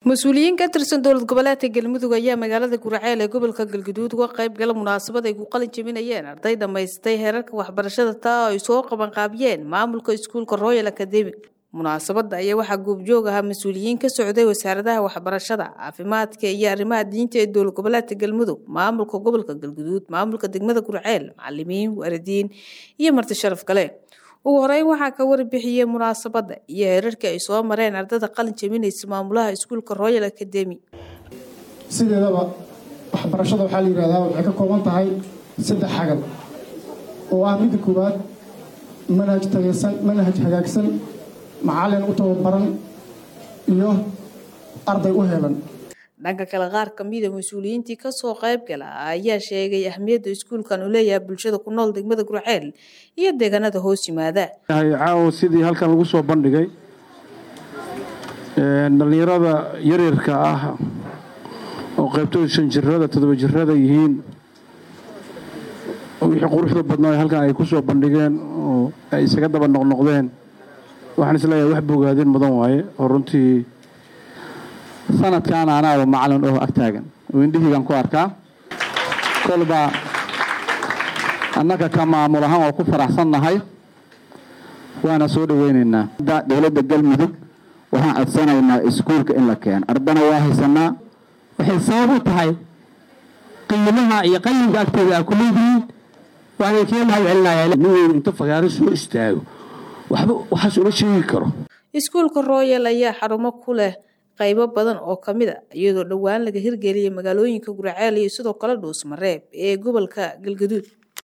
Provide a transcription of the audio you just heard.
mas-uuliyiin ka tirsan dowlad goboleedka galmudug ayaa magaalada guraceel ee gobolka galguduud uga qayb gala munaasabad ay ku qalin jebinayeen arday dhammaystay heerarka waxbarashada taa oo ay soo qabanqaabiyeen maamulka iskuulka royal academic munaasabadda ayaa waxaa goobjoog ahaa mas-uuliyiin ka socday wasaaradaha waxbarashada caafimaadka iyo arrimaha diinta ee dowlad goboleedka galmudug maamulka gobolka galguduud maamulka degmada guraceel macalimiin waalidiin iyo marti sharaf kale ugu horeyn waxaa ka warbixiyey munaasabadda iyo heerarkii ay soo mareen ardada qalin jebinaysa maamulaha iskuulka royal academy sideedaba waxbarashada waxaa la yidhahdaa waxay ka kooban tahay saddex xagal oo ah midda koowaad manhaj tageysan manhaj hagaagsan macallin u tababaran iyo arday u helan dhanka kale qaar kamida mas-uuliyiintii kasoo qayb gala ayaa sheegay ahmiyadda iskuulkan uu leeyahay bulshada ku nool degmada gurceel iyo deegaanada hoos yimaada caawa sidii halkan lagu soo bandhigay dhallinyarada yaryarka ah oo qaybtooda shan jirada toddoba jirada yihiin wixii quruxda badnaa halkan ay ku soo bandhigeen oo ay isaga daba noqnoqdeen waxaan isleeyahay wax bogaadin mudan waaye oo runtii sanadkaana anaaba macalin oo ag taagan oo indhihiigan ku arkaa kolba annaga ka maamul ahaan waa ku faraxsannahay waana soo dhoweynaynaa dowladda galmudug waxaan codsanaynaa iskuulka in la keeno ardana waa haysanaa waxay sabab u tahay qiimaha iyo qayimka agtooda aa ku leedihiin waana kee mahad celinaya nin weyn inta fagaaro soo istaago waxba waxaas uma sheegi karo iskuulka royal ayaa xarumo ku leh qaybo badan oo ka mid a iyadoo dhowaan laga hirgeliyay magaalooyinka guraceel iyo sidoo kale dhuusmareeb ee gobolka galgaduud